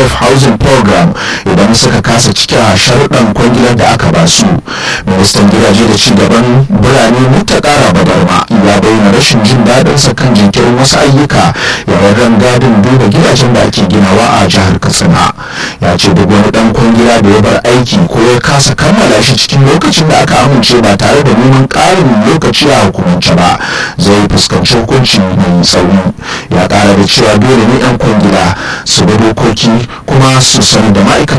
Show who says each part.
Speaker 1: safe housing program idan suka kasa cike a sharuɗan kwangilar da aka ba su ministan gidaje da ci gaban birane mutakara badarma ya bayyana rashin jin daɗin sa kan jinkirin wasu ayyuka yayin gadin duba gidajen da ake ginawa a jihar katsina ya ce duk wani dan kwangila da ya bar aiki ko ya kasa kammala shi cikin lokacin da aka amince ba tare da neman ƙarin lokaci a hukumance ba zai fuskanci hukunci mai tsauri ya ƙara da cewa dole ne 'yan kwangila su bi dokoki kuma su sani da ma'aikata